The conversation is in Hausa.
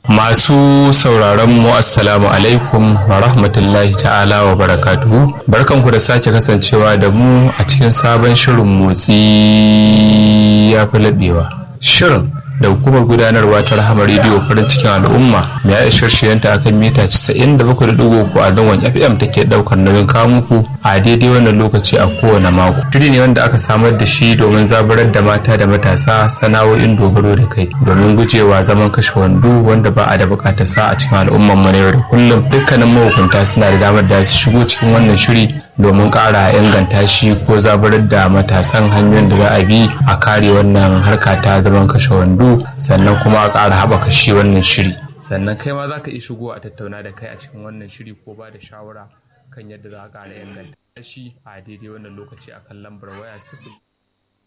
Masu sauraron mu assalamu alaikum wa rahmatullahi ta'ala wa barakatuhu. Barkanku da sake kasancewa da mu a cikin sabon shirin motsi ya fi laɓewa. Shirin da hukumar gudanarwa ta rahama rediyo farin cikin al'umma mai aishar shiyanta akan mita 97.3 a zangon fm take daukar nauyin kawo muku a daidai wannan lokaci a kowane mako shiri ne wanda aka samar da shi domin zaburar da mata da matasa sana'o'in dogaro da kai domin gujewa zaman kashe wando wanda ba a da bukatar sa a cikin al'ummar mu na yau da kullum dukkanin mahukunta suna da damar da su shigo cikin wannan shiri domin ƙara inganta shi ko zaburar da matasan hanyoyin da za a bi a kare wannan harka ta zaman kashe wando sannan kuma a ƙara haɓaka shi wannan shiri sannan kai ma za ka iya shigo a tattauna da kai a cikin wannan shiri ko ba da shawara kan yadda za a ƙara inganta shi a daidai wannan lokaci akan lambar waya sifili